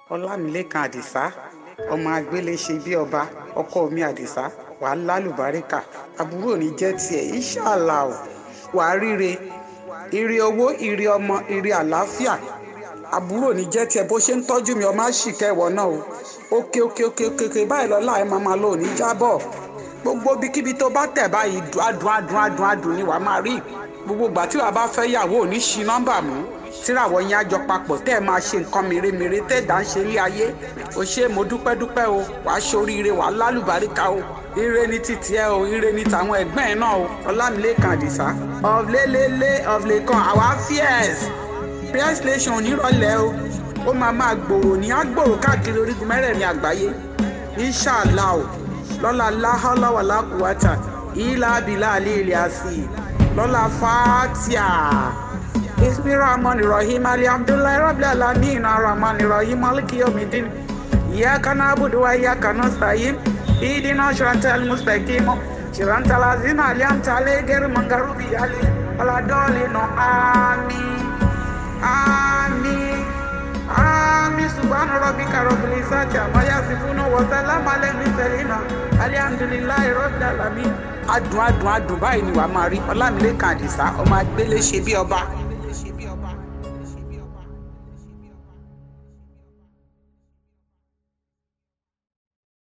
ọlámilẹ́kan àdìsá ọmọ agbélé ṣe bí ọba ọkọ mi àdìsá wàá lálùbáríkà àbúrò ní jẹ́ tiẹ̀ ìṣàlà ò wàá ríre ire owó ire ọmọ ire àlàáfíà àbúrò ní jẹ́ tiẹ̀ bó ṣe ń tọ́jú mi ọmọ àṣìkẹ́ ìwọ náà o òkè òkè òkè òkè òkè báyìí lọ́la ẹ̀ máa máa lò ní jábọ̀ gbogbo ibikíbi tó bá tẹ̀ báyìí adùn adùn adùn adùn ni wàá máa rí gbogbo ìgbà tí wàá bá fẹ́ yàwó ò ní ṣi nọ́mbà mú tíràwọ̀ yẹn àjọ papọ̀ tẹ́ ẹ máa ṣe nǹkan mèremère tẹ́ ẹ̀dá ń ṣe ilé ayé o ṣe mo dúpẹ́ dúpẹ́ o wàá ṣoríire wàá lálùbáríkà o ire ni títí ẹ o ire ni tàwọn ẹ̀gbọ́n ẹ̀ náà o ọlámilẹ́kan àdìsá ọ̀lẹ́lẹ́lẹ́ ọ̀lẹ́kan àwa fíẹ́s prayer station onírọ̀lẹ́ o ó máa máa gbòòrò ní àgbòòrò káàkiri orígun mẹ́rẹ̀ẹ̀rin àgbáyé inṣàlá o lọ́la láhọ́láwàlá kùwátà ìlà abilà àlẹ́ ilẹ̀ àfi lọ́la fàtíà ismi rahman rahim ali abdullahi rabbil alamin rahman rahim maliki yawmiddin iyyaka na'budu wa iyyaka nasta'in ihdina siratal mustaqim siratal ladzina an'amta alaihim ghayril maghdubi alaihim waladdallin amin amin amin subhana rabbika rabbil izzati amma yasifun wa salamun alal mursalin alhamdulillahi rabbil alamin adùn adùn adùn báyìí ni wàá máa rí ọlámilẹ́kan àdìsá ọmọ agbélé ṣe bí ọba